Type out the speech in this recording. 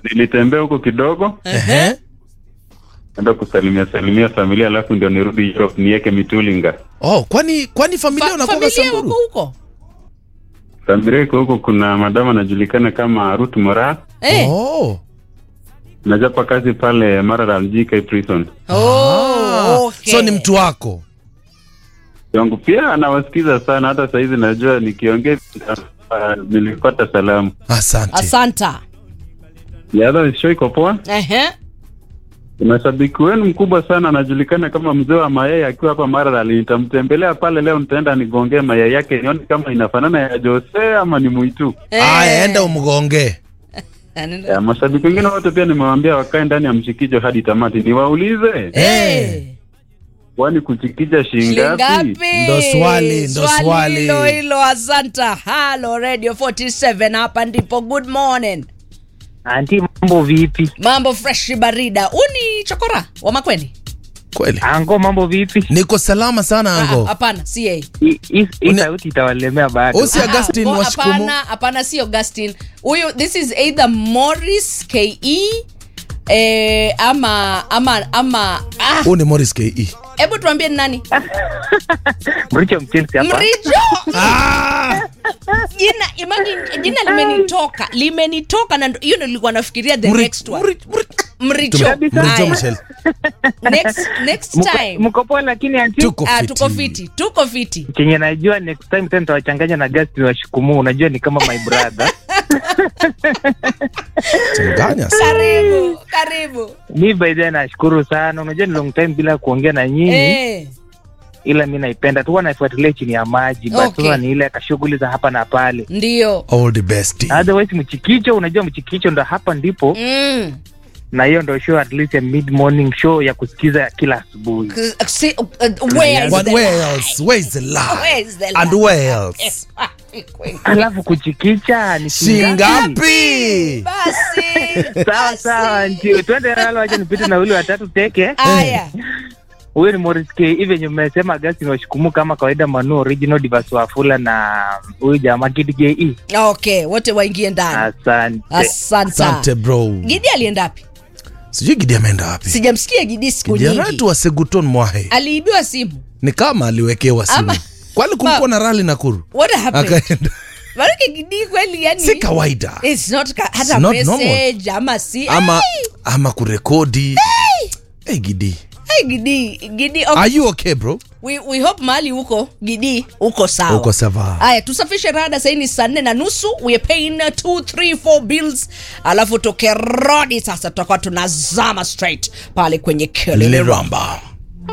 nilitembea huko kidogo Ehe. enda kusalimia salimia familia alafu ndio nirudi Europe niweke mitulinga Oh, kwani kwani familia Fa- unakuwa familia wako Samburu? huko familia iko huko kuna madama anajulikana kama Ruth Mora Eh. Oh. najapa kazi pale Maralal JK prison Oh, okay. So ni mtu wako. wangu pia anawasikiza sana hata sahizi najua nikiongea uh, nilipata salamu Asante. asanta yadha show iko poa Ehe. kuna shabiki wenu mkubwa sana anajulikana kama mzee wa mayai akiwa hapa Maralal nitamtembelea pale leo nitaenda nigongee mayai yake nione kama inafanana ya Jose ama ni mwitu Aya, Eh. enda umgonge. Anaenda- ya, mashabiki wengine wote pia nimewaambia wakae ndani ya mchikijo hadi tamati niwaulize Eh. kwani kuchikicha shilingi Shilingi ngapi ngapi? Ndo swali, ndo swali. hilo hilo asanta halo radio 47 hapa ndipo good morning Anti, mambo vipi? mambo fresh barida uni chokora wa makweni Kweli. Ango, mambo vipi? Niko salama sana Ah, ango. hapana si yeye Hii- hii hii Uni- sauti itawalemea bado. Usi Augustine Ah, bo- Washikumu. hapana hapana si augustin huyu this is either morris ke eh, ama ama ama ah, Huu ni Morris KE. hebu tuambie ni nani Mricho Mchelsi hapa. mrijo Ah! jina imagine jina limenitoka limenitoka na ndo- hiyo ndo nilikuwa nafikiria the Mri- next one Mri- Mri- mricho Tume- Kabisa. Mrijo Aya. Michelle. next next Mko- time Mko poa lakini anti, Tuko ah, fiti. tuko fiti tuko fiti chenye najua next time tena nitawachanganya na Gasti wa Shikumu. Unajua ni kama my brother. Changanya. karibu karibu Mi by the way nashukuru sana. Unajua ni long time bila kuongea na nyinyi, eh. ila mi naipenda tu, huwa naifuatilia chini ya maji. But Okay. sasa ni ile kashughuli za hapa na pale. ndio All the best. Otherwise mchikicho, unajua mchikicho ndo hapa ndipo, mm. na hiyo ndo show at least ya mid morning show ya kusikiza kila asubuhi. K- see, uh, uh, where is What, the where lie? else? Where is the lie? Where is the And lie? where else? Alafu kuchikicha ni Shingapi? basi Sawa basi. sawa, ndio twende nalo, acha nipite na ule watatu teke. aya Huyo ni Morris K. Hivi venye mmesema Augustine Washikumu kama kawaida, Manu original Divas Wafula na huyu jamaa Kid JE. okay wote waingie ndani Asante. asante Asante bro. gidi alienda wapi Sijui Gidi ameenda wapi. sijamsikia gidi siku Gidi nyingi wetu wa Seguton Mwahe. aliibiwa simu Ni kama aliwekewa simu. Ama- Kwani kulikuwa na rali Nakuru? what happened Akaenda. Maanake gidi kweli yani Si kawaida. It's not ka, hata It's not message ama si Ama ama kurekodi. Hey Gidi. hey, gidi gidi okay. Are you okay bro? we, we hope mahali huko gidi uko sawa Uko sawa. haya tusafishe rada sahii ni saa nne na nusu we are paying 2 3 4 bills alafu tukerodi sasa tutakuwa tunazama straight pale kwenye kelele Liramba.